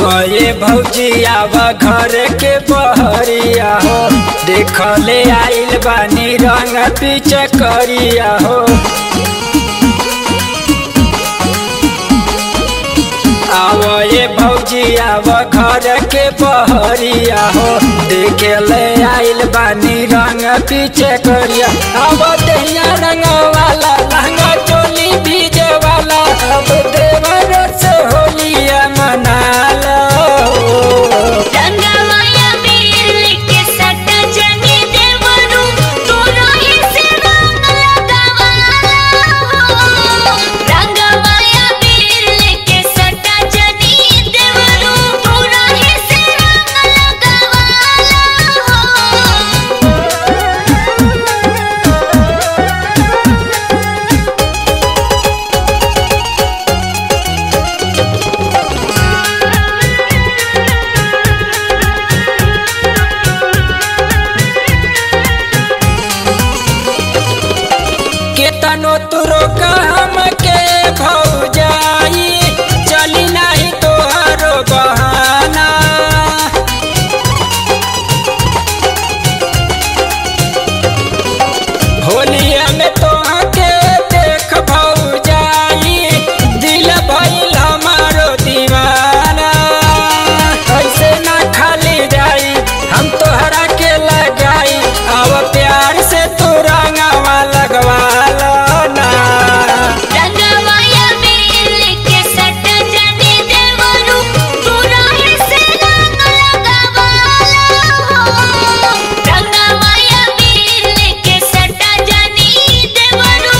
ये भौजी आव घर के बहरिया हो देखले आइल बानी रंग पीछे करिया हो आव ये भौजी आव घर के बहरिया हो देखले आइल बानी रंग पीछे करिया अब दहिया रंग वाला लहंगा चोली भीजे वाला अब देवर से होलिया मना लो रंगमाया बेल के सट जनी देवरू तोरा से रंग लगावाला हो रंगमाया बेल के सट जनी देवरू तोरा से रंग लगावाला हो केतनो तुरो काम के भौजाई चली नहीं तोहरो बहाना होलिया में तोहके देख भौजाई दिल भइल हमारो दीवाना ऐसे ना खाली जाई हम तोहरा के लगाई अब प्यार से तू रंगवा लगवा लो ना रंगमाया बेल के सट जनी देवरू तोरा से रंग लगावाला हो रंगमाया बेल के सट जनी देवरू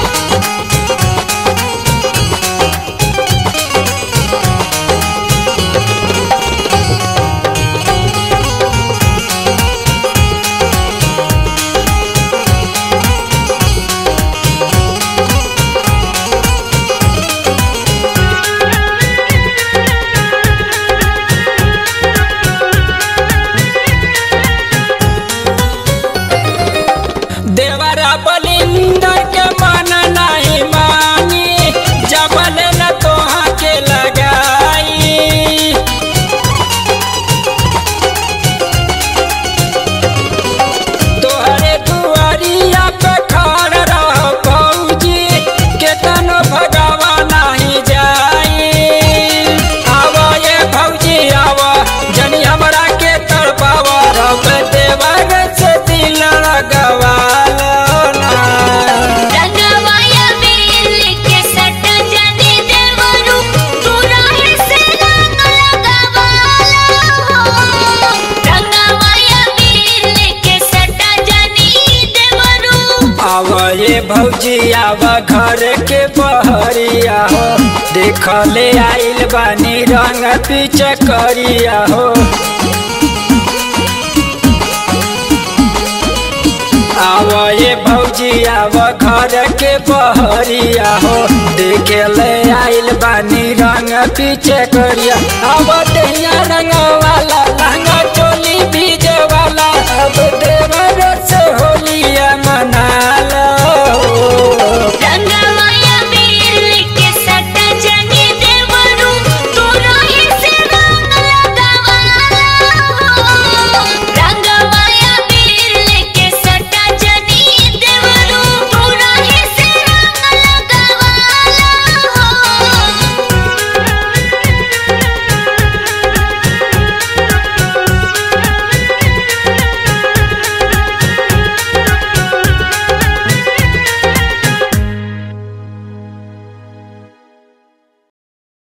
देवरा बलिंदर के मन नहीं मानी जबल न तोहा के लगाई तोहरे दुआरिया पे खड़ रह फौजी केतनो भगावा नहीं जाई आव ये फौजी आव जनी हमरा के तड़पाव रब देवर से दिल लगवा लो ना रंगमाया बेल के सट जनी देवरू तोरा से रंग लगावाला हो रंगमाया बेल के सट जनी देवरू आव ये भौजी आव घर के बहरिया हो देखले आइल बानी रंग पीछे करिया हो आव ये भौजी आव घर के बहरिया हो देखले आइल बानी रंग पीछे करिया आव दहिया रंग वाला